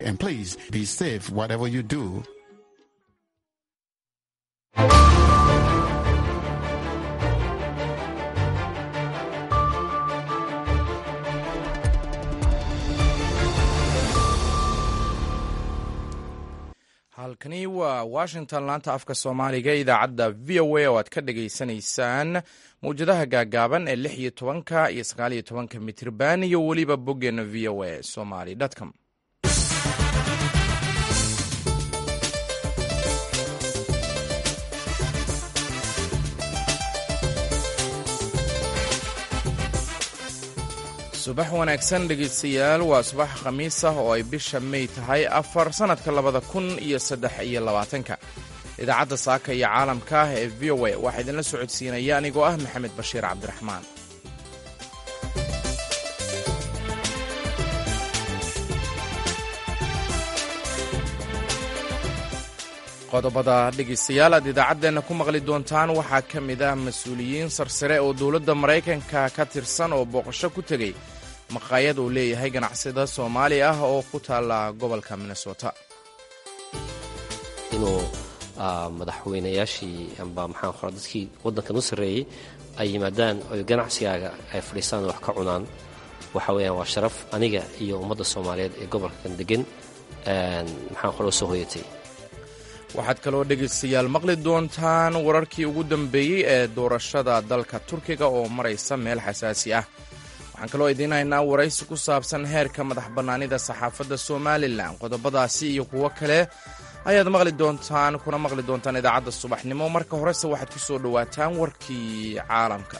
And please be safe whatever you do. halkani waa washington laanta afka soomaaliga idaacadda v o a oo aad ka dhagaysanaysaan mawjadaha gaagaaban ee lix iyo tobanka iyo sagaal iyo tobanka mitirban iyo weliba boggeena v o a somaly com subax wanaagsan dhegeystayaal waa subax khamiis ah oo ay bisha may tahay afar sannadka labada kun iyo saddex iyo labaatanka idaacadda saaka iyo caalamka ah ee v o a waxaa idinla socodsiinaya anigoo ah maxamed bashiir cabdiraxmaan qodobada dhegeystayaal aad idaacaddeenna ku maqli doontaan waxaa ka mid ah mas-uuliyiin sarsare oo dowladda maraykanka ka tirsan oo booqasho ku tegey maqaayad uu leeyahay ganacsada soomaali ah oo ku taalla gobolka minnesota inuu madaxweynayaashii amba maxaan qora dadkii waddankan u sarreeyey ay yimaadaan oy ganacsigaaga ay fadhiistaan wax ka cunaan waxa weeyaan waa sharaf aniga iyo ummadda soomaaliyeed ee gobolkan degan maxaan qora u soo hoyatay waxaad kaloo dhegaystayaal maqli doontaan wararkii ugu dambeeyey ee doorashada dalka turkiga oo maraysa meel xasaasi ah waxaan kaloo idiin haynaa waraysi ku saabsan heerka madax bannaanida saxaafadda somalilan qodobadaasi iyo kuwo kale ayaad maqli doontaan kuna maqli doontaan idaacadda subaxnimo marka horese waxaad ku soo dhowaataan warkii caalamka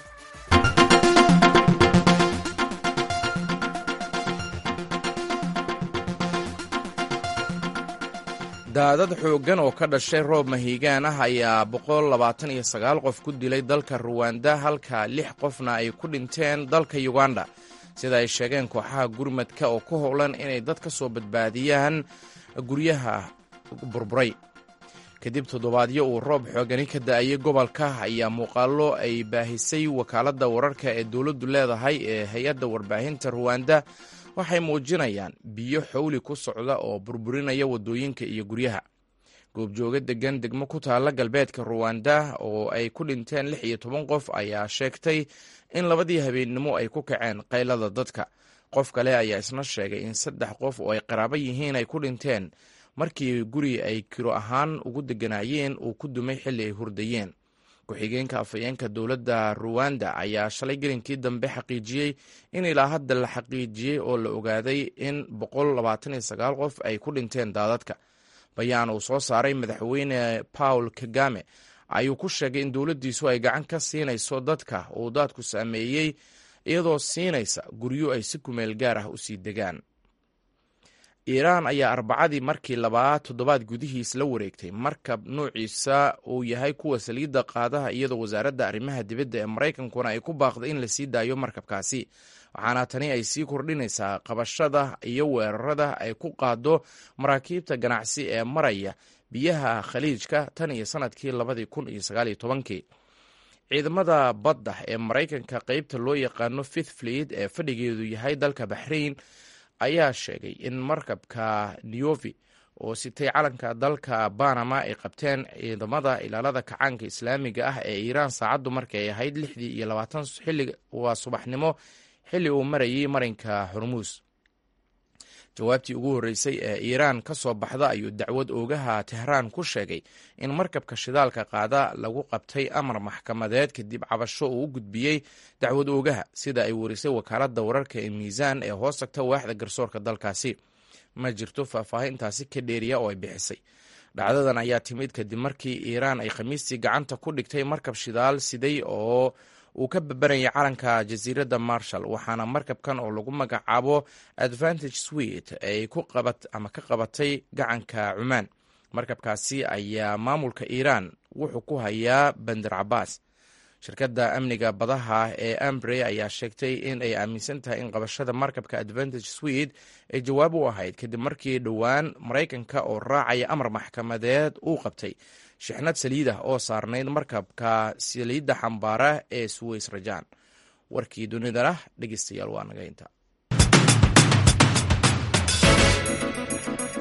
daadad xooggan oo ka dhashay roob mahiigaan ah ayaa boqol labaatan iyo sagaal qof ku dilay dalka ruwanda halka lix qofna ay ku dhinteen dalka yuganda sida ay sheegeen kooxaha gurmadka oo ku howlan inay dad ka soo badbaadiyaan guryaha burburay kadib toddobaadyo uu roob xoogani ka da-ayay gobolka ayaa muuqaallo ay baahisay wakaaladda wararka ee dowladdu leedahay ee hay-adda warbaahinta ruwanda waxay muujinayaan biyo xowli ku socda oo burburinaya waddooyinka iyo guryaha goobjooga degan degmo ku taalla galbeedka ruwanda oo ay ku dhinteen lix iyo toban qof ayaa sheegtay in labadii habeennimo ay ku kaceen qaylada dadka qof kale ayaa isna sheegay in saddex qof oo ay qaraabo yihiin ay ku dhinteen markii guri ay kiro ahaan ugu deganaayeen uu ku dumay xilli ay hurdayeen ku-xigeenka afhayeenka dowladda ruwanda ayaa shalay gelinkii dambe xaqiijiyey in ilaa hadda la xaqiijiyey oo la ogaaday in boqol labaatan iyo sagaal qof ay ku dhinteen daadadka bayaan uu soo saaray madaxweyne paul kagame ayuu ku sheegay in dowladdiisu ay gacan ka siinayso dadka uu daadku saameeyey iyadoo siinaysa guryo ay si kumeel gaar ah u sii degaan iiraan ayaa arbacadii markii labaad toddobaad gudihiis la wareegtay markab nuuciisa uu yahay kuwa saliidda qaadaha iyadoo wasaaradda arrimaha dibadda ee maraykankuna ay ku baaqday in lasii daayo markabkaasi waxaana tani ay sii kordhinaysaa qabashada iyo weerarada ay ku qaado maraakiibta ganacsi ee maraya biyaha khaliijka tan iyo sanadkii labadii kun iyo sagaaliyo tobankii ciidamada badda ee maraykanka qeybta loo yaqaano fifth fleet ee fadhigeedu yahay dalka baxrain ayaa sheegay in markabka neovi oo sitay calanka dalka banama ay qabteen ciidamada ilaalada kacaanka islaamiga ah ee iiraan saacaddu markay ahayd lixdii iyo labaatan xilli waa subaxnimo xilli uu marayay marinka hormuus jawaabtii ugu horreysay ee iiraan ka soo baxda ayuu dacwad oogaha tehraan ku sheegay in markabka shidaalka qaada lagu qabtay amar maxkamadeed kadib cabasho uu u gudbiyey dacwad oogaha sida ay warisay wakaaladda wararka ee miisaan ee hoos tagta waaxda garsoorka dalkaasi ma jirto faahfaahintaasi ka dheeriya oo ay bixisay dhacdadan ayaa timid kadib markii iiraan ay khamiistii gacanta ku dhigtay markab shidaal siday oo uu ka babanayay calanka jasiiradda marshall waxaana markabkan oo lagu magacaabo advantage swet ay ku qabat ama ka qabatay gacanka cumaan markabkaasi ayaa maamulka iiraan wuxuu ku hayaa bander cabaas shirkadda amniga badaha ee ambre ayaa sheegtay in ay aaminsan tahay in qabashada markabka advantage swed ay jawaab u ahayd kadib markii dhowaan maraykanka oo raacaya amar maxkamadeed uu qabtay shixnad saliid ah oo saarnayd markabka saliidda xambaara ee suweys rajaan warkii dunidana dhegeystayaal waa naga inta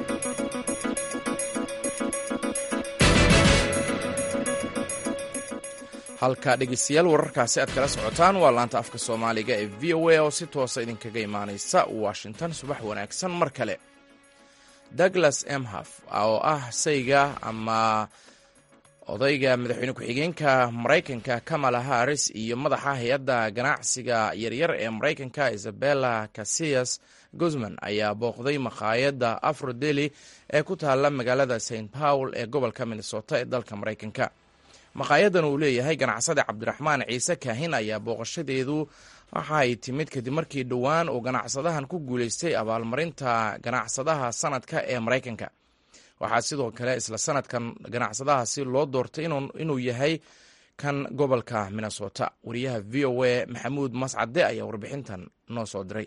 halka dhegeystayaal wararkaasi aad kala socotaan waa laanta afka soomaaliga ee v o a oo si toosa idinkaga imaanaysa washington subax wanaagsan mar kale douglas emhaf oo ah sayga ama odayga madaxweyne ku-xigeenka maraykanka kamala harris iyo madaxa hay-adda ganacsiga yaryar ee maraykanka isabella casiyas guzman ayaa booqday makhaayadda afrodeli ee ku taalla magaalada st paul ee gobolka minnesota ee dalka maraykanka makhaayaddan uu leeyahay ganacsade cabdiraxmaan ciise kaahin ayaa booqashadeedu waxa ay timid kadib markii dhowaan uu ganacsadahan ku guuleystay abaalmarinta ganacsadaha sanadka ee maraykanka waxaa sidoo kale isla sanadkan ganacsadahaasi loo doortay inuu yahay kan gobolka minnesota wariyaha v o a maxamuud mascade ayaa warbixintan noo soo diray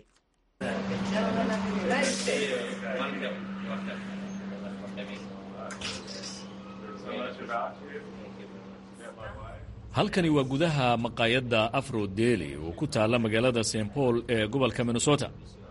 halkani waa gudaha maqaayadda afro deli oo ku taalla magaalada st paul ee gobolka minnesota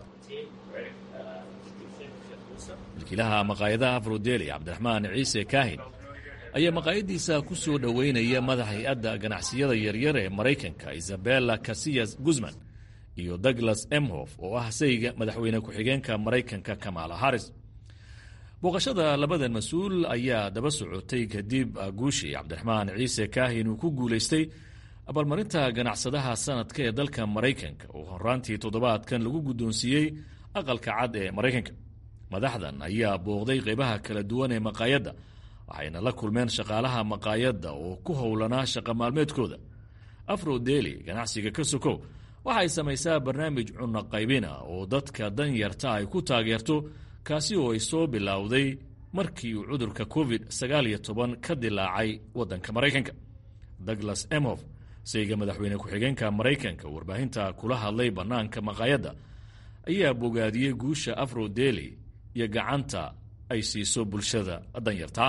milkiilaha maqaayadaha afrodeli cabdiraxmaan ciise kaahin ayaa maqaayaddiisa ku soo dhoweynaya madax hay-adda ganacsiyada yaryar ee maraykanka isabella casiyas guzman iyo douglas emhof oo ah sayga madaxweyne ku-xigeenka maraykanka kamala harris booqashada labadan mas-uul ayaa daba socotay kadib guushii cabdiraxmaan ciise kaahin uu ku guulaystay abaalmarinta ganacsadaha sanadka ee dalka maraykanka oo horaantii toddobaadkan lagu guddoonsiiyey aqalka cad ee maraykanka madaxdan ayaa booqday qaybaha kala duwan ee maqaayadda waxayna la kulmeen shaqaalaha maqaayadda oo ku howlanaa shaqa maalmeedkooda afro deli ganacsiga ka sokow waxay samaysaa barnaamij cunno qaybina oo dadka danyarta ay ku taageerto kaasi oo ay soo bilowday markii uu cudurka covid sagaal iyo toban ka dilaacay waddanka maraykanka douglas emhof sayga madaxweyne ku-xigeenka maraykanka warbaahinta kula hadlay bannaanka maqaayadda ayaa bogaadiyey guusha afro deli iyo gacanta ay siiso bulshada danyarta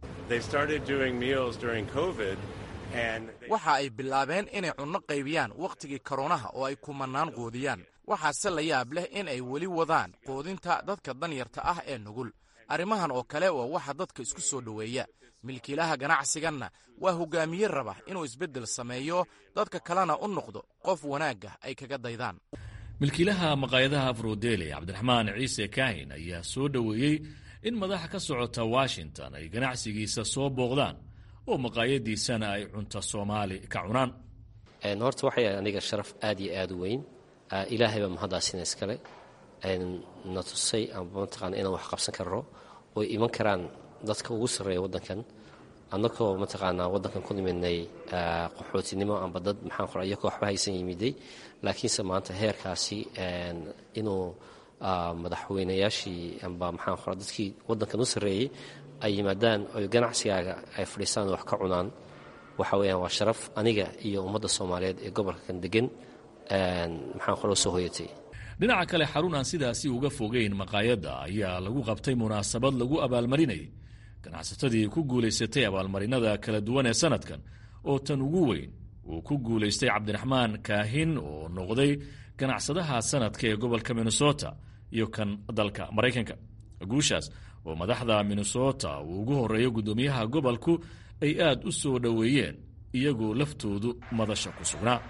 waxa ay bilaabeen inay cunno qaybiyaan wakhtigii koronaha oo ay kumanaan quudiyaan waxaase la yaab leh in ay weli wadaan quudinta dadka danyarta ah ee nugul arrimahan oo kale waa waxa dadka isku soo dhoweeya milkiilaha ganacsiganna waa hogaamiye raba inuu isbeddel sameeyo dadka kalena u noqdo qof wanaagga ay kaga daydaan milkiilaha maqaayadaha afrodeli cabdiraxmaan ciise kaahin ayaa soo dhoweeyey in madaxa ka socota washington ay ganacsigiisa soo booqdaan oo maqaayadiisana ay cunto soomaali ka cunaan horta waxay aniga sharaf aad iyo aad u weyn ilaahay baa mahaddaasina iskale na tusay amba mataqaana inaan wax qabsan karno oy iman karaan dadka ugu sarreeya waddankan annagoo mataqaanaa waddankan ku nimidnay qaxootinimo amba dad maxaan qora iyakoo waxba haysan yimiday laakiinse maanta heerkaasi inuu madaxweynayaashii amba maxaan qora dadkii waddankan u sarreeyey ay yimaadaan oy ganacsigaaga ay fadhiistaan wax ka cunaan waxa weeyaan waa sharaf aniga iyo ummadda soomaaliyeed ee gobolkan degan maxaan qora soo hoyatay dhinaca kale xarun aan sidaasi uga fogeyn maqaayadda ayaa lagu qabtay munaasabad lagu abaalmarinayay ganacsatadii ku guulaysatay abaalmarinada kala duwan ee sanadkan oo tan ugu weyn uu ku guulaystay cabdiraxmaan kaahin oo noqday ganacsadaha sanadka ee gobolka minnesota iyo kan dalka maraykanka guushaas oo madaxda minnesota uu ugu horeeyo guddoomiyaha gobolku ay aad u soo dhoweeyeen iyagoo laftoodu madasha ku sugnaa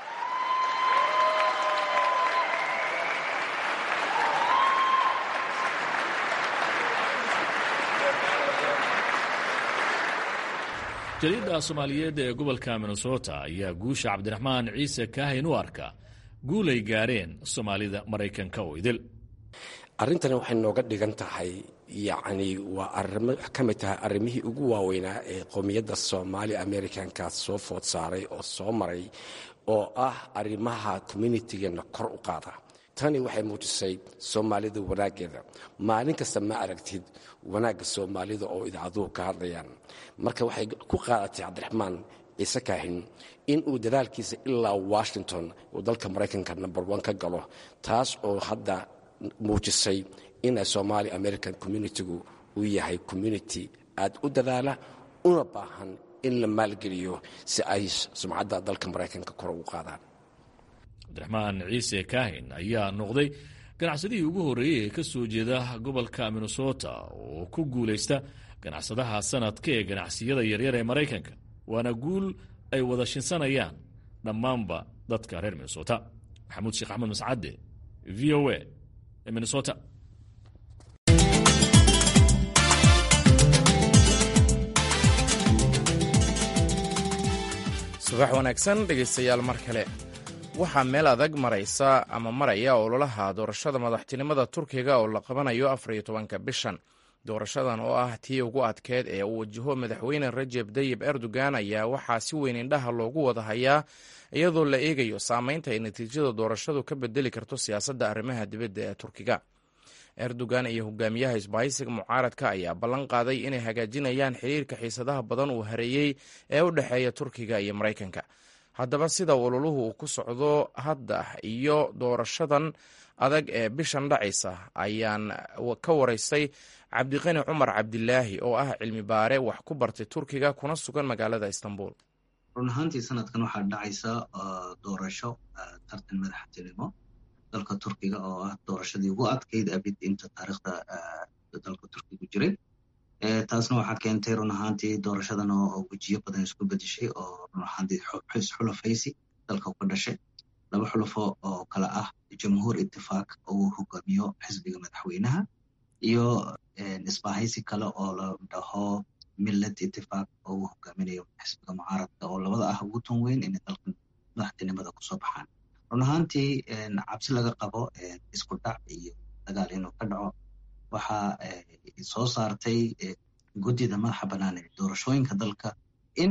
jariidda soomaaliyeed ee gobolka minnesota ayaa guusha cabdiraxmaan ciise kaahin u arka guul ay gaareen soomaalida maraykanka oo idil arrintani waxay nooga dhigan tahay yacni waa arimo ka mid tahay arrimihii ugu waaweynaa ee qowmiyadda soomaali americanka soo food saaray oo soo maray oo ah arrimaha communitigeena kor u qaada tani waxay muujisay soomaalida wanaaggeeda maalin kasta ma aragtid wanaagga soomaalida oo idaacaduhu ka hadlayaan marka waxay ku qaadatay cabdiraxmaan ciise kaahin in uu dadaalkiisa ilaa washington uu dalka maraykanka number one ka galo taas oo hadda muujisay ina somaali american communitigu uu yahay community aad u dadaala una baahan in la maalgeliyo si ay sumcadda dalka maraykanka kor ugu qaadaan cabdiraxmaan ciise kaahin ayaa noqday ganacsadihii ugu horreeyey ee ka soo jeeda gobolka minnesota oo ku guulaysta ganacsadaha sanadka ee ganacsiyada yaryar ee maraykanka waana guul ay wada shinsanayaan dhammaanba dadka reer minnesota maxamuud sheekh axmed mascade v o a ee minnesota subax wanaagsan dhegaystayaal mar kale waxaa meel adag maraysa ama maraya ololaha doorashada madaxtinimada turkiga oo la qabanayo afar iyo tobanka bishan doorashadan oo ah tii ugu adkeed ee uu wajaho madaxweyne rajeb dayib erdogan ayaa waxaa si weyn indhaha loogu wada hayaa iyadoo la eegayo saameynta ay natiijada doorashadu ka bedeli karto siyaasadda arrimaha dibadda ee turkiga erdogan iyo hogaamiyaha isbahaysiga mucaaradka ayaa ballan qaaday inay hagaajinayaan xiriirka xiisadaha badan uu hareeyey ee u dhexeeya turkiga iyo maraykanka haddaba sida ololuhu uu ku socdo hadda iyo doorashadan adag ee bishan dhacaysa ayaan ka waraystay cabdiqani cumar cabdilaahi oo ah cilmi baare wax ku bartay turkiga kuna sugan magaalada istanbul run ahaantii sanadkan waxaa dhacaysa doorasho tartan madaxtinimo dalka turkiga oo ah doorashadii ugu adkayd abid inta taariikhda dalka turkigu jiray taasna waxaa keentay run ahaantii doorashadan oo wejiyo badan isku bedeshay oo run ahaantii xulafaysi dalka ka dhashay laba xulafo oo kale ah jamhuur itifaaq oo uu hogaamiyo xisbiga madaxweynaha iyo isbahaysi kale oo la dhaho millad itifaaq oo uu hogaaminayo xisbiga mucaaradka oo labada ah ugu tun weyn inay dalkan madaxtinimada kusoo baxaan run ahaantii cabsi laga qabo isku dhac iyo dagaal inuu ka dhaco waxa soo saartay guddida madaxa bannaan ee doorashooyinka dalka in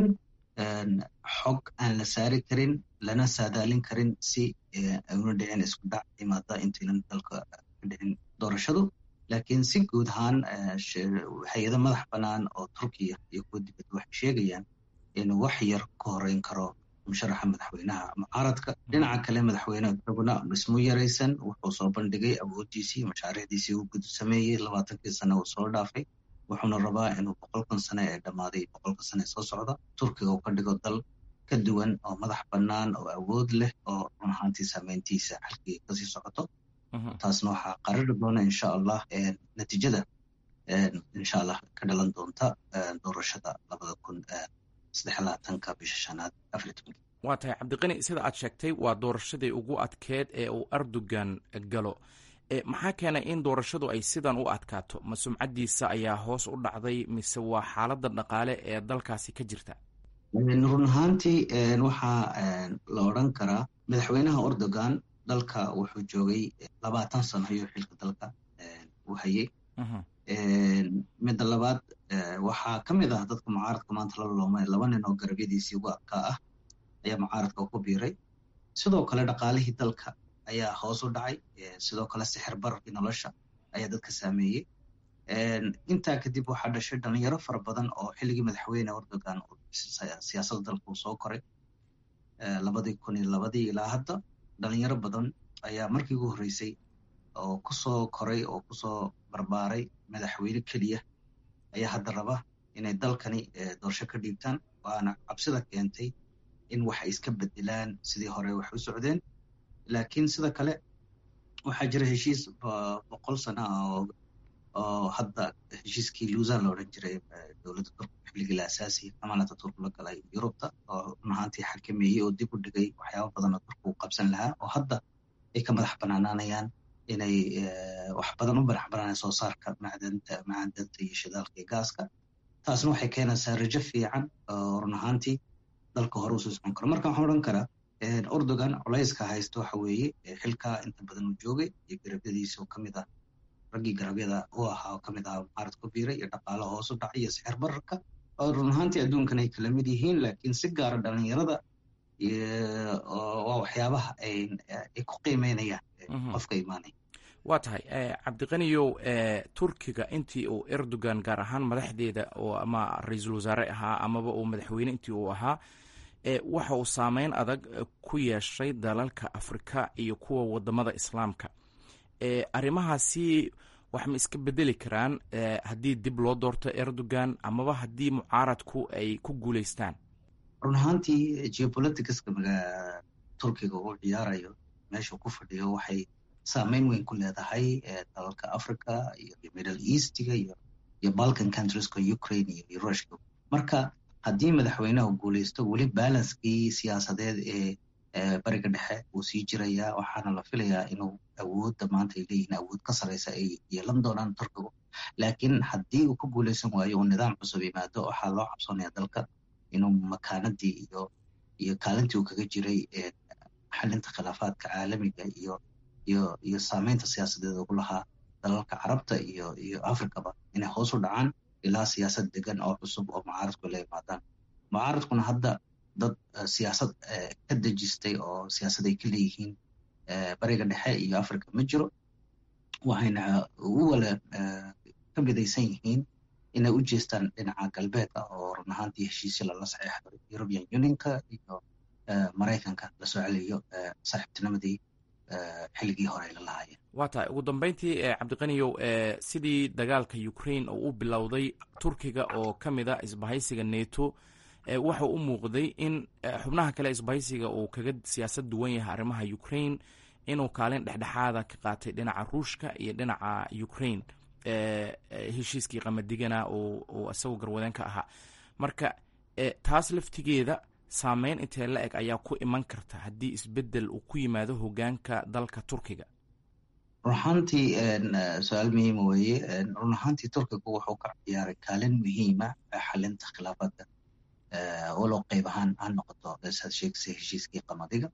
xog aan la saari karin lana saadaalin karin si ayuna dhicin isku dhac imaada intaynan dalka ka dhicin doorashadu laakiin si guud ahaan hay-ado madax bannaan oo turkiya iyo kuwa dibadda waxay sheegayaan inuu wax yar ka horeyn karo musharaxa madaxweynaha mucaaradka dhinaca kale madaxweyne isaguna dhismo yaraysan wuxuu soo bandhigay awoodiisii mashaariicdiisii uu gudu sameeyey labaatankii sane uu soo dhaafay wuxuuna rabaa inuu boqolkan sane ee dhammaaday boqolka sane soo socda turkiga uu ka dhigo dal ka duwan oo madax bannaan oo awood leh oo run ahaantii saameyntiisa halkii kasii socoto taasna waxaa qarari doona insha allah natiijada insha allah ka dhalan doonta doorashada labada kun saddex labaatanka bisha shanaad afar tobanki waa tahay cabdiqani sida aad sheegtay waa doorashadii ugu adkeed ee uu erdogan galo maxaa keenay in doorashadu ay sidan u adkaato ma sumcaddiisa ayaa hoos u dhacday mise waa xaaladda dhaqaale ee dalkaasi ka jirta run ahaantii waxaa la odran karaa madaxweynaha erdogan dalka wuxuu joogay labaatan sano ayuu xilka dalka u hayay midda labaad waxaa ka mid ah dadka mucaaradka maanta la loomay laba nin oo garabyadiisii ugu adkaa ah ayaa mucaaradka ku biiray sidoo kale dhaqaalihii dalka ayaa hoos u dhacay sidoo kale sixir bararkii nolosha ayaa dadka saameeyey intaa kadib waxaa dhashay dhalinyaro fara badan oo xilligii madaxweyne erdogan siyaasadda dalka uu soo koray labadii kun iyo labadii ilaa hadda dhalinyaro badan ayaa markii ugu horreysay oo kusoo koray oo kusoo barbaaray madaxweyne keliya ayaa hadda raba inay dalkani doorasho ka dhiibtaan waana cabsida keentay in wax ay iska bedelaan sidii hore wax u socdeen laakiin sida kale waxaa jira heshiis boqol sano ah oo hadda heshiiskii luusan la odhan jiray dowladda turk xilligii la asaasiyay amaanata turk la galay yurubta oo run ahaantii xakameeyey oo dib u dhigay waxyaaba badan oo turku u qabsan lahaa oo hadda ay ka madax banaanaanayaan inay wax badan u madax banaanaan soo saarka macdanta macdanta iyo shidaalka iyo gaaska taasna waxay keenaysaa rajo fiican oo run ahaantii dalka hore usoo socon karo marka waxaan odhan karaa erdogan culayska haysta waxa weeye xilkaa inta badan uu joogay iyo garabyadiisa oo kamid ah raggii garabyada u ahaa oo kamid ahaa mucaarad ku biiray iyo dhaqaalo hoos u dhacay iyo sixir bararka oo run ahaantii adduunkan ay kala mid yihiin laakiin si gaara dhalinyarada waa waxyaabaha ay ku qiimeynayaan qofka imaanaya waa tahay cabdiqaniyow turkiga intii uu erdogan gaar ahaan madaxdeeda oo ama ra-iisul wasaare ahaa amaba uu madaxweyne intii uu ahaa waxa uu saameyn adag ku yeeshay dalalka afrika iyo kuwa wadamada islaamka arrimahaasi wax ma iska bedeli karaan haddii dib loo doorto erdogan amaba haddii mucaaradku ay ku guuleystaan run ahaantii geopoliticska turkiga uu ciyaarayo meeshuu ku fadhiyo waxay saameyn weyn ku leedahay dalalka africa iyo middle eastiga iyo iyo balkan countrieska ukraine iyo rushka marka haddii madaxweynaha guuleysto weli balanskii siyaasadeed ee bariga dhexe wuu sii jirayaa waxaana la filayaa inuu awoodda maanta ay leeyihiin awood ka sarreysa ay yeelan doonaan turkigu laakiin haddii uu ku guuleysan waayo uu nidaam cusub yimaado waxaa loo cabsoonaya dalka inuu makaanadii iyo iyo kaalintii uu kaga jiray xalinta khilaafaadka caalamiga iyo iyo iyo saameynta siyaasadeed ugu lahaa dalalka carabta iyo iyo africaba inay hoos u dhacaan ilaa siyaasad degan oo cusub oo mucaaradku la yimaadaan mucaaradkuna hadda dad siyaasad ka dejistay oo siyaasad ay ka leeyihiin bariga dhexe iyo africa ma jiro waxayna u wala ka midaysan yihiin inay u jeestaan dhinaca galbeedka oo run ahaantii heshiisya lala saxeexdo european unionka iyo maraykanka lasoo celiyo saaxiibtinimadii xilligii hore ay la lahaayeen waa tahay ugu dambeyntii cabdiqaniyow sidii dagaalka ukraine oo u bilowday turkiga oo ka mid a isbahaysiga neto waxa u muuqday in xubnaha kale isbahaysiga uu kaga siyaasad duwan yahay arrimaha ukraine inuu kaalin dhexdhexaada ka qaatay dhinaca ruushka iyo dhinaca ukraine heshiiskii qamadigana uu isagoo garwadeen ka ahaa marka taas laftigeeda saameyn intee la eg ayaa ku iman karta haddii isbedel uu ku yimaado hogaanka dalka turkiga run ahaantii su-aal muhiima weeye run ahaantii turkigu wuxuu ka ciyaaray kaalin muhiima xalinta khilaafaadka walow qeyb ahaan ha noqoto saad sheegsay heshiiskii qamadiga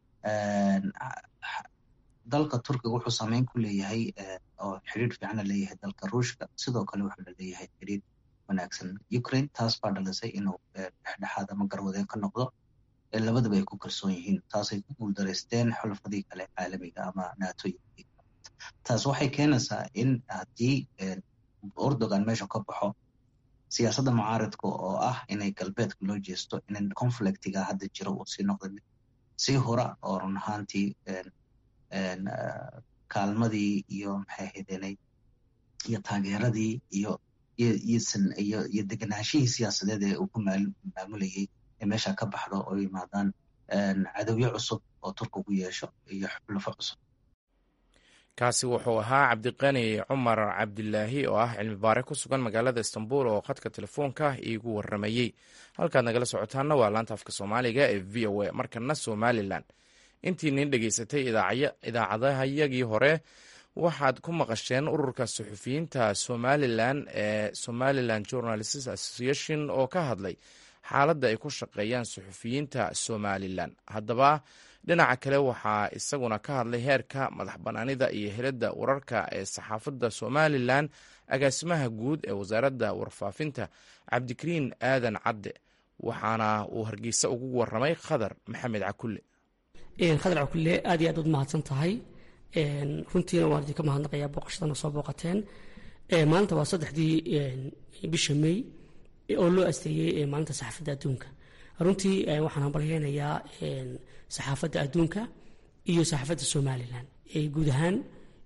dalka turkiga wuxuu saameyn ku leeyahay oo xiriir fiicana leeyahay dalka ruushka sidoo kale wuxuu leeyahay xiriir wanaagsan ukraine taas baa dhalisay inuu dhexdhexaad ama garwadeen ka noqdo labadaba ay ku kalsoon yihiin taasay ku guuldareysteen xulafadii kale caalamiga ama nato taas waxay keenaysaa in haddii erdogan meesha ka baxo siyaasadda mucaaridka oo ah inay galbeedka loo jeesto in conflictiga hadda jira uu sii noqda mid sii hora oo run ahaantii kaalmadii iyo maxay ahaydeenay iyo taageeradii iyo iyo iyo deganaashihii siyaasadeed ee uu ku maamulayay ee meesha ka baxdo oo yimaadaan cadowyo cusub oo turkigu yeesho iyo xulafo cusub kaasi wuxuu ahaa cabdiqani cumar cabdilaahi oo ah cilmi baare ku sugan magaalada istanbul oo khadka telefoonka iigu waramayey halkaad nagala socotaana waa laanta afka soomaaliga ee v o a markana somalilan intii nin dhegeysatay idaacadahayagii hore waxaad ku maqasheen ururka suxufiyiinta somalilan ee somalilan journalists association oo ka hadlay xaaladda ay ku shaqeeyaan suxufiyiinta somalilan haddaba dhinaca kale waxaa isaguna ka hadlay heerka madax banaanida iyo helidda wararka ee saxaafadda somalilan agaasimaha guud ee wasaaradda warfaafinta cabdikariin aadan cadde waxaana uu hargeysa ugu waramay khadar maxamed cakulle khadar cakulle aad iyo aad ud mahadsan tahay runtiina waan idinka mahadnaqayaa booqashadana soo booqateen maalinta waa saddexdii bisha may oo loo asteeyey maalinta saxaafadda adduunka runtii waxaan hambalyeynayaa saxaafadda adduunka iyo saxaafadda somalilan guud ahaan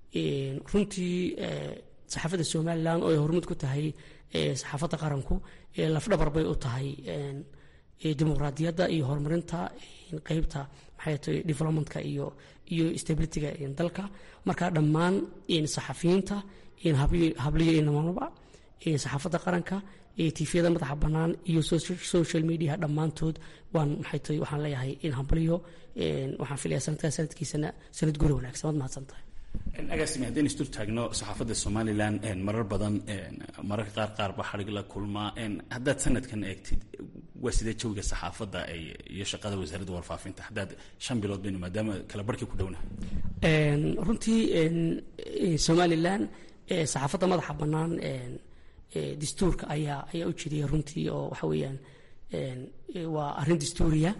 runtii saxaafadda somalilan oo ay hormud ku tahay saxaafadda qaranku lafdhabar bay u tahay dimuqraadiyadda iyo horumarinta qeybta maxay tahay developmentka iyo iyo stabilityga dalka marka dhammaan saxafiyiinta habliyo inamanaba saxaafadda qaranka tifyada madaxa bannaan iyo social media dhammaantood waan maxay tahay waxaan leeyahay in hambalyo waxaan filaya sanadkaa sanadkiisana sanad guri wanaagsan waad mahadsan tahay agaasimi haddaynu isdur taagno saxaafadda somalilan marar badan mararka qaar qaar ba xadhig la kulmaa haddaad sanadkan eegtid waa sidee jawiga saxaafadda iyo shaqada wasaaradda warfaafinta haddaad shan bilood baynu maadaama kala barhkii ku dhowna runtii somalilan saxaafadda madaxa bannaan dastuurka ayaa ayaa u jiraya runtii oo waxa weeyaan waa arrin dastuuriya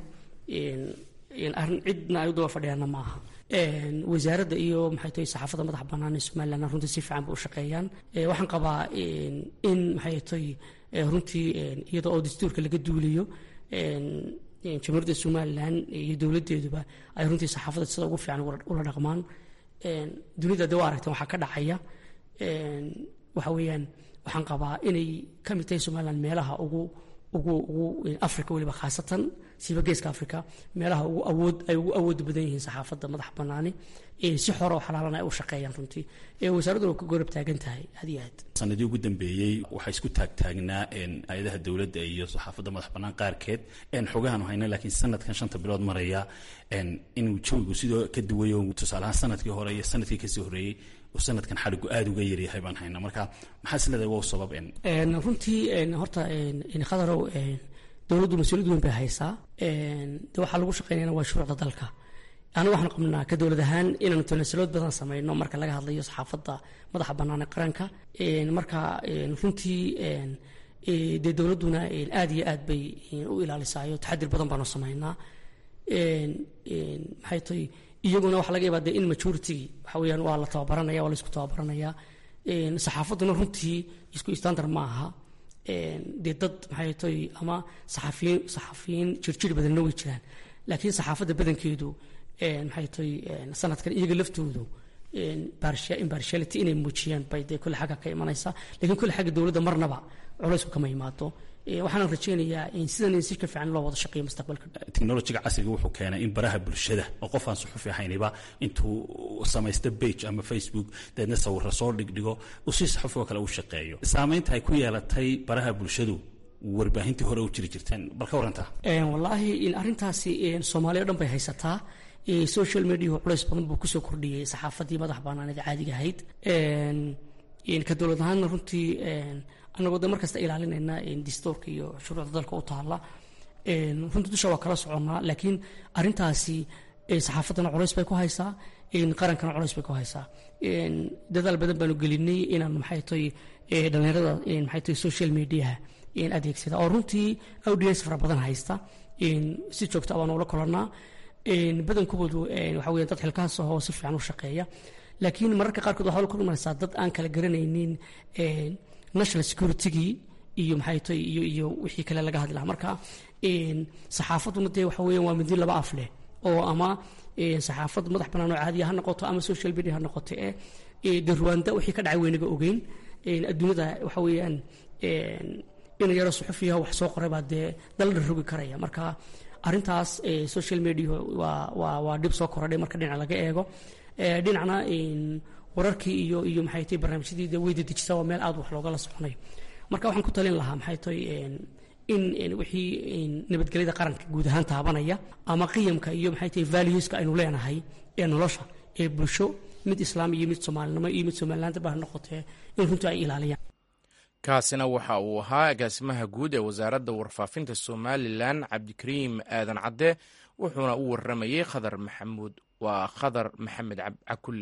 arrin cidna ay u daba fadhiyaana ma aha wasaaradda iyo maxay tahay saxaafadda madaxa bannaan ee somaliland runtii si fiican bay u shaqeeyaan waxaan qabaa in maxay tahay runtii iyada oo dastuurka laga duulayo jamhuuriyadda somalilan iyo dowladdeeduba ay runtii saxaafadda sida ugu fiican ula dhaqmaan dunida de waa aragteen waxaa ka dhacaya waxa weeyaan waxaan qabaa inay ka mid tahay somaliland meelaha ugu ugu ugu africa weliba khaasatan siiba geeska africa meelaha ugu awood ay ugu awooda badan yihiin saxaafadda madax banaani si xora oo xalaalan ay u shaqeeyaan runtii wasaaradduna waa ka gorab taagan tahay had iyo aad sanadii ugu dambeeyey waxaa isku taagtaagnaa hay-adaha dowladda iyo saxaafadda madax bannaan qaarkeed xogahan hayna laakiin sanadkan shanta bilood maraya inuu jawigu sidoo ka duwayo tusaalahaan sanadkii hore iyo sanadkii kasii horreeyey uu sanadkan xadhigu aada uga yaryahay baan haynaa marka maxaa is leedahay wow sabab runtii horta khadarow dowladdu mas-uuliyad weyn bay haysaa de waxaa lagu shaqeynayana waa shuruucda dalka aniga waxaan qabnaa ka dowlad ahaan inaanu tanasalood badan sameyno marka laga hadlayo saxaafadda madaxa bannaan ee qaranka marka runtii dee dowladduna aada iyo aad bay u ilaalisaayo taxadir badan baanu sameynaa maxay tahay iyaguna waxaa laga yaabaa dee in majoritygii waxa weeyaan waa la tababaranaya waa la isku tababaranaya saxaafadduna runtii isku standard ma aha dee dad maxay tahay ama saxafiyiin saxafiyiin jirjir badanna way jiraan laakiin saxaafadda badankeedu maxay tahay sanadkan iyaga laftoodu impartiality inay muujiyaan bay dee kulle xagga ka imanaysa lakiin kulle xagga dowladda marnaba culaysku kama imaado waxaan rajeynayaa in sidan in si ka fiican loo wada shaqeeyo mustaqbalka technologiga casriga wuxuu keenay in baraha bulshada oo qof aan suxufi ahayniba intuu samaysta bage ama facebook deedna sawirra soo dhigdhigo uu si saxufi oo kale u shaqeeyo saamaynta ay ku yeelatay baraha bulshadu warbaahintii hore u jiri jirteen bal ka warantaa wallaahi in arrintaasi soomaaliya o dhan bay haysataa social mediahu culays badan buu kusoo kordhiyey saxaafaddii madax bannaaneed caadiga ahayd ka dowlad ahaanna runtii annagoo de markasta ilaalinayna distoorka iyo shuruucda dalka u taalla runtii dusha waa kala soconnaa laakiin arrintaasi saxaafaddana culays bay ku haysaa qarankana culays bay ku haysaa dadaal badan baanu gelinay inaan maxay tahay dhallinyarada maxay tahay social mediaha adeegsada oo runtii audience fara badan haysta si joogta baanu ula kolannaa badankoodu waxa weya dad xilkahaas ahoo si fiican u shaqeeya laakiin mararka qaarkood waxaa la kulmaysaa dad aan kala garanaynin national securitygii iyo maxay tahay iyo iyo wixii kale laga hadli lahaa marka saxaafadduna dee waxa weeyaan waa midi laba af leh oo ama saxaafad madax bannaan oo caadiya ha noqoto ama social media ha noqoto ee de ruwaanda wixii ka dhacay weynaga ogeyn adduunyada waxa weeyaan in yaro suxufiyaha wax soo qoray baa dee daldha rogi karaya marka arrintaas social media waa waa waa dhib soo korodhay marka dhinac laga eego dhinacna wararkii iyo iyo maxay tahay barnaamijyadii dee weyda dejisa waa meel aad wax loogala soconayo marka waxaan ku talin lahaa maxay tahay in wixii nabadgelyada qaranka guud ahaan taabanaya ama qiyamka iyo maxay tahay valueska aynu leenahay ee nolosha ee bulsho mid islaam iyo mid soomaalinimo iyo mid somalilaanta baa noqotee in runtii ay ilaaliyaan kaasina waxa uu ahaa agaasimaha guud ee wasaaradda warfaafinta somalilan cabdikariim aadan cadde wuxuuna u waramayey khadar maxamuud waa khadar maxamed cakulle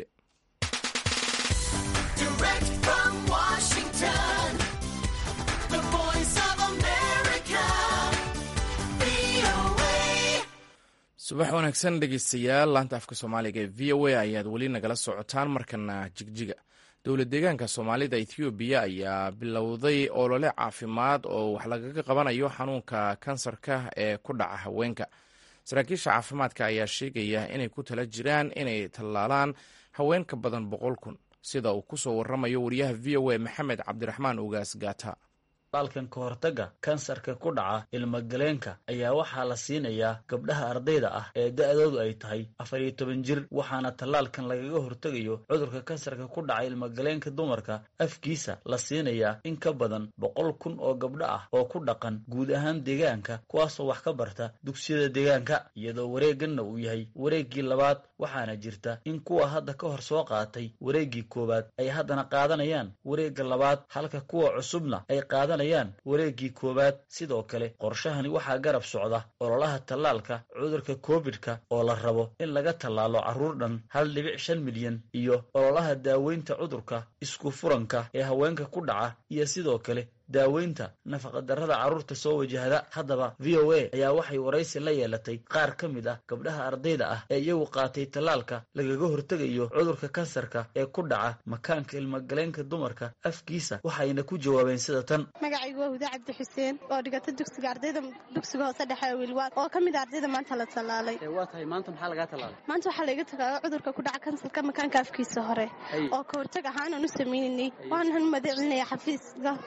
subax wanaagsan dhegeystayaal laanta afka soomaaliga ee v o a ayaad weli nagala socotaan markana jigjiga dowlad deegaanka soomaalida ethoobiya ayaa bilowday olole caafimaad oo wax lagaga qabanayo xanuunka kansarka ee ku dhaca haweenka saraakiisha caafimaadka ayaa sheegaya inay ku tala jiraan inay tallaalaan haween ka badan boqol kun sida uu kusoo waramayo wariyaha v o a maxamed cabdiraxmaan ugaas gaata tallaalkan ka hortagga kansarka ku dhaca ilmagaleenka ayaa waxaa la siinayaa gabdhaha ardayda ah ee da-doodu ay tahay afar iyo toban jir waxaana tallaalkan lagaga hortegayo cudurka kansarka ku dhaca ilmagaleenka dumarka afkiisa la siinayaa in ka badan boqol kun oo gabdho ah oo ku dhaqan guud ahaan deegaanka kuwaasoo wax ka barta dugsiyada deegaanka iyadoo wareeganna uu yahay wareeggii labaad waxaana jirta in kuwa hadda ka hor soo qaatay wareeggii koowaad ay haddana qaadanayaan wareegga labaad halka kuwa cusubna ay qaadan wareeggii koowaad sidoo kale qorshahani waxaa garab socda ololaha tallaalka cudurka covid-ka oo la rabo in laga tallaalo carruur dhan hal dhibic shan milyan iyo ololaha daaweynta cudurka isku furanka ee haweenka ku dhaca iyo sidoo kale daaweynta nafaqadarrada carruurta soo wajahda haddaba v o a ayaa waxay waraysi la yeelatay qaar ka mid ah gabdhaha ardayda ah ee iyagu qaatay tallaalka lagaga hortegayo cudurka kansarka ee ku dhaca makaanka ilmagaleenka dumarka afkiisa waxayna ku jawaabeen sida tan magacaygu waa huda cabdi xuseen oo dhigata dugsiga ardayda dugsiga hoose dhexe wiilwaad oo ka mid a ardayda maanta la tallaalay waa tahay maanta maxaa lagaa tallaalay maanta waxaa layga tagaala cudurka ku dhaca kansarka makaanka afkiisa hore oo ka hortag ahaan aan u sameynaynay waxaan mahad celinaya xafiiska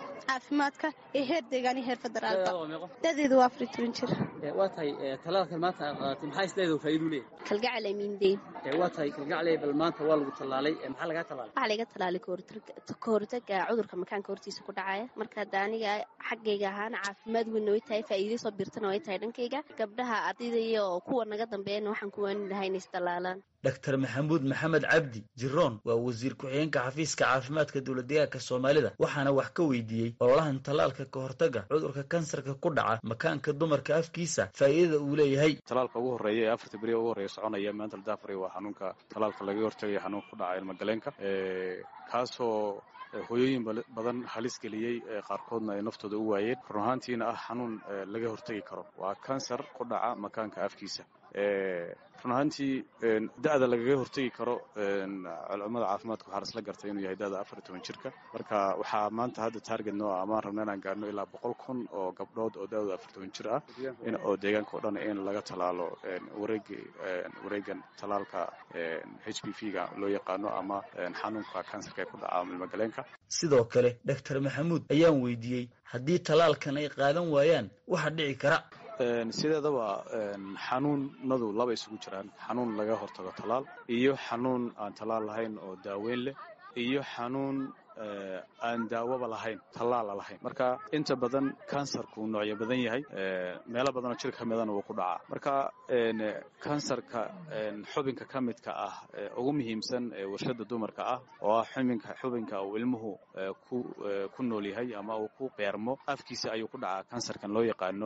caafimaadka ee heer deegaan iyo heer federaalba Da'daada waa meeqo? dadeedu waa afar iyo toban jir Ee, waa tahay ee, talaalkan maanta aad qaadatay maxaa isleedahay faa'iido u leeyahay kalgacal amiindeyn Ee, waa tahay kalgacley bal maanta waa lagu tallaalay ee, maxaa lagaa tallaalay waxaa laga talaalay kahortaga cudurka makaanka hortiisa ku dhacaya marka hadda aniga xaggayga ahaana caafimaad weynna way tahay faa'iido soo biirtana way tahay dhankayga gabdhaha ardayda oo kuwa naga dambeeyana waxaan ku waani lahaa inay isdalaalaan dr maxamuud maxamed cabdi jiroon waa wasiir ku-xigeenka xafiiska caafimaadka dowladdeegaanka soomaalida waxaana wax ka weydiiyey ololahan tallaalka ka hortaga cudurka kansarka ku dhaca makaanka dumarka afkiisa faa'iidada uu leeyahay talaalka ugu horreeya ee afarta beri ugu horreeya soconaya maanta la daafray waa xanuunka talaalka laga hortagaya xanuunka ku dhaca ilmagaleenka kaasoo hooyooyin badan halis geliyey qaarkoodna ay naftooda u waayeen run ahaantiina ah xanuun laga hortegi karo waa kansar ku dhaca makaanka afkiisa run ahaantii da'da lagaga hortegi karo culummada caafimaadka waxaa lasla gartay inuu yahay da'da afar iyo toban jirka marka waxaa maanta hadda target noo ah amaan rabna inaan gaarno ilaa boqol kun oo gabdhood oo da'dooda afar toban jir ah oo deegaanka oo dhan in laga talaalo wareegi wareegan talaalka h p v ga loo yaqaano ama xanuunka kansarka ee ku dhaca ilmagaleenka sidoo kale dr maxamuud ayaan weydiiyey haddii talaalkan ay qaadan waayaan waxa dhici kara sideedaba xanuunadu laba isugu jiraan xanuun laga hortago talaal iyo xanuun aan talaal lahayn oo daaweyn leh iyo xanuun aan daawaba lahayn tallaala lahayn marka inta badan kansarku noocyo badan yahay meelo badanoo jirka ka midana wuu ku dhacaa marka kansarka xubinka ka midka ah ugu muhiimsan warshada dumarka ah oo ah xubinka xubinka uu ilmuhu ku nool yahay ama uu ku beermo afkiisa ayuu ku dhacaa kansarkan loo yaqaano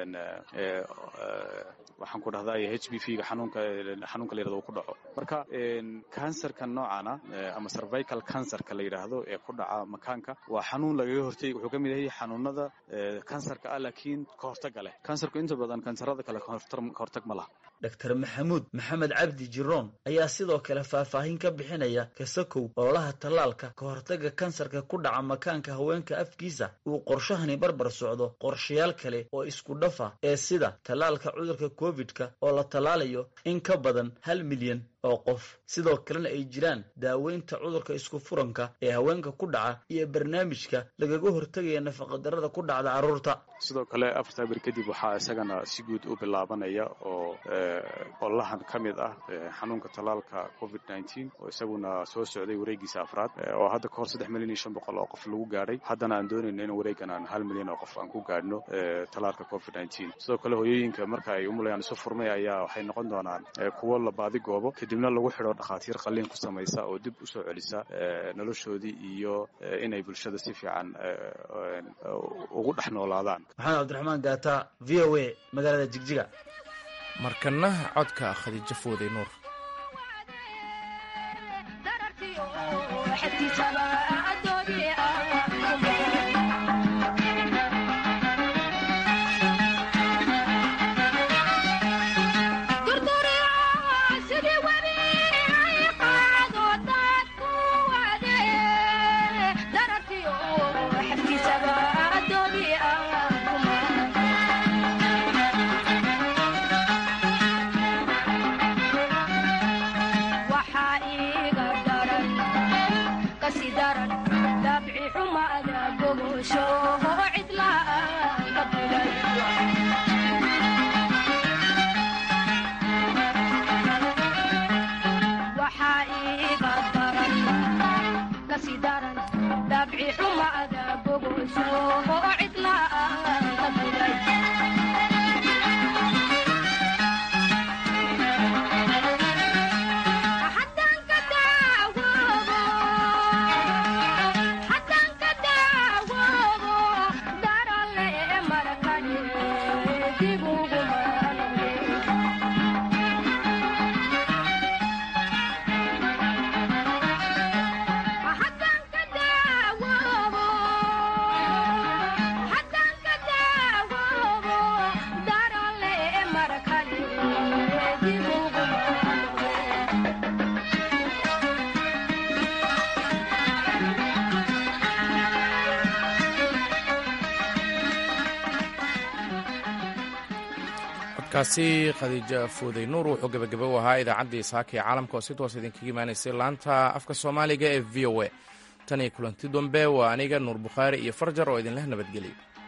waxaan ku dhahdaa h b v ga xanuunka xanuunka la yirahdo uu ku dhaco marka kansarkan noocana ama cervical cancerka la yidhaahdo ee ku dhaca makaanka waa xanuun lagaga hortegi wuxuu ka mid yahay xanuunada kansarka ah laakiin ka hortaga leh kansarku inta badan kansarada kale ka hortag ma laha dr maxamuud maxamed cabdi jiroon ayaa sidoo kale faahfaahin ka bixinaya kasakow ololaha tallaalka ka hortaga kansarka ku dhaca makaanka haweenka afkiisa uu qorshahani barbar socdo qorshayaal kale oo isku dhafa ee sida tallaalka cudurka covid-ka oo la tallaalayo in ka badan hal milyan oo qof sidoo kalena ay jiraan daaweynta cudurka isku furanka ee haweenka ku dhaca iyo barnaamijka lagaga hortagaya nafaqadarrada ku dhacda carruurta sidoo kale afartaa beri kadib waxaa isagana si guud u bilaabanaya oo ololahan ka mid ah xanuunka tallaalka covid nneteen oo isaguna soo socday wareegiisa afraad oo hadda kahor saddex milyan iyo shan boqol oo qof lagu gaadhay haddana aan doonayno in wareegan aan hal milyan oo qof aan ku gaadhno tallaalka covid nneteen sidoo kale hooyooyinka marka ay umulayaan isu furmay ayaa waxay noqon doonaan kuwo la baadi goobo kadibna lagu xidho dhakhaatiir qalliin ku samaysa oo dib usoo celisa noloshoodii iyo inay bulshada si fiican ugu dhex noolaadaan maxamed cabdiraxmaan gaata v o a magaalada jigjiga markana codka khadiijo fooday nuur kaasi khadiija fooday nuur wuxuu gebagabo u ahaa idaacaddii saaka ee caalamka oo si toos idinkaga imaanaysay laanta afka soomaaliga ee v o a tan iyo kulanti dambe waa aniga nuur bukhaari iyo farjar oo idinleh nabadgelyo